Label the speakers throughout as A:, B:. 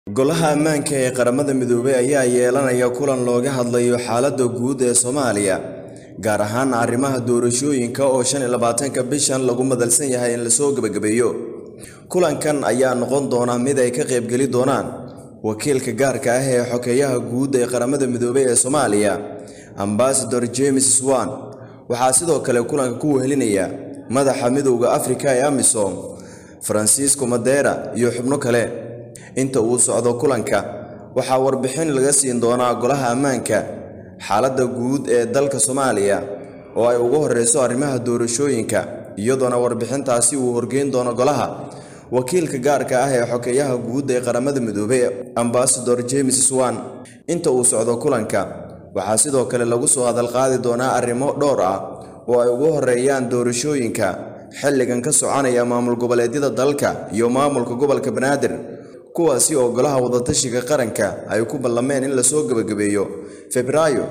A: golaha ammaanka ee qaramada midoobay ayaa yeelanaya kulan looga hadlayo xaaladda guud ee soomaaliya gaar ahaan arrimaha doorashooyinka oo shan iyo labaatanka bishan lagu madalsan yahay in lasoo gebagabeeyo kulankan ayaa noqon doona mid ay ka qaybgeli doonaan wakiilka gaarka ah ee xokeeyaha guud ee qaramada midoobay ee soomaaliya ambasador james swan waxaa sidoo kale kulanka ku wehelinaya madaxa midowda afrika ee amisom faransiisco madera iyo xubno kale inta uu socdo kulanka waxaa warbixin laga siin doonaa golaha ammaanka xaaladda guud ee dalka soomaaliya oo ay ugu horreyso arrimaha doorashooyinka iyadoona warbixintaasi uu horgeyn doono golaha wakiilka gaarka ah ee xokeeyaha guud ee qaramada midoobey ambasador james swan inta uu socdo kulanka waxaa sidoo kale lagu soo hadalqaadi doonaa arrimo dhowr ah oo ay ugu horeeyaan doorashooyinka xilligan ka soconaya maamul goboleedyada dalka iyo maamulka gobolka banaadir kuwaasi oo golaha wadatashiga qaranka ay ku ballameen in lasoo gebagabeeyo febraayo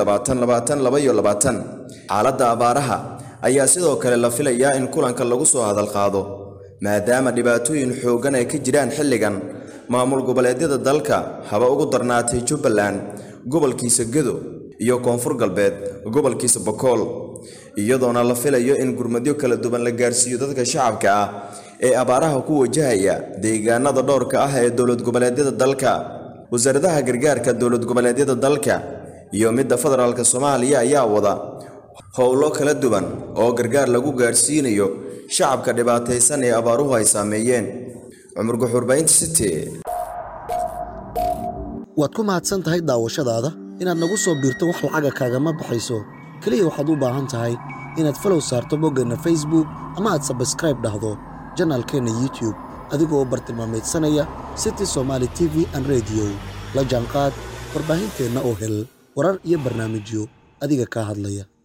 A: xaaladda abaaraha ayaa sidoo kale la filayaa in kulanka lagu soo hadalqaado maadaama dhibaatooyin xooggan ay ka jiraan xilligan maamul goboleedyada dalka haba ugu darnaatay jubbaland gobolkiisa gedo iyo koonfur galbeed gobolkiisa bokool iyadoona la filayo in gurmadyo kala duwan la gaarsiiyo dadka shacabka ah ee abaaraha ku wajahaya deegaanada dhowrka ah ee dowlad goboleedyada dalka wasaaradaha gargaarka dowlad goboleedyada dalka iyo midda federaalk soomaaliya ayaa wada howlo kala duwan oo gargaar lagu gaarsiinayo shacabka dhibaataysan ee abaaruhu ay saameeyeen cumar guxurbaynta city
B: waad ku mahadsan tahay daawashadaada inaad nagu soo biirto wax lacaga kaagama baxayso keliya waxaad u baahan tahay inaad falow saarto boggeenna facebook ama aad sabskraib dhahdo janaalkeenna youtube adigoo bartilmaamaydsanaya city somaali t v an rediyo la jaanqaad warbaahinteenna oo hel warar iyo barnaamijyo adiga kaa hadlaya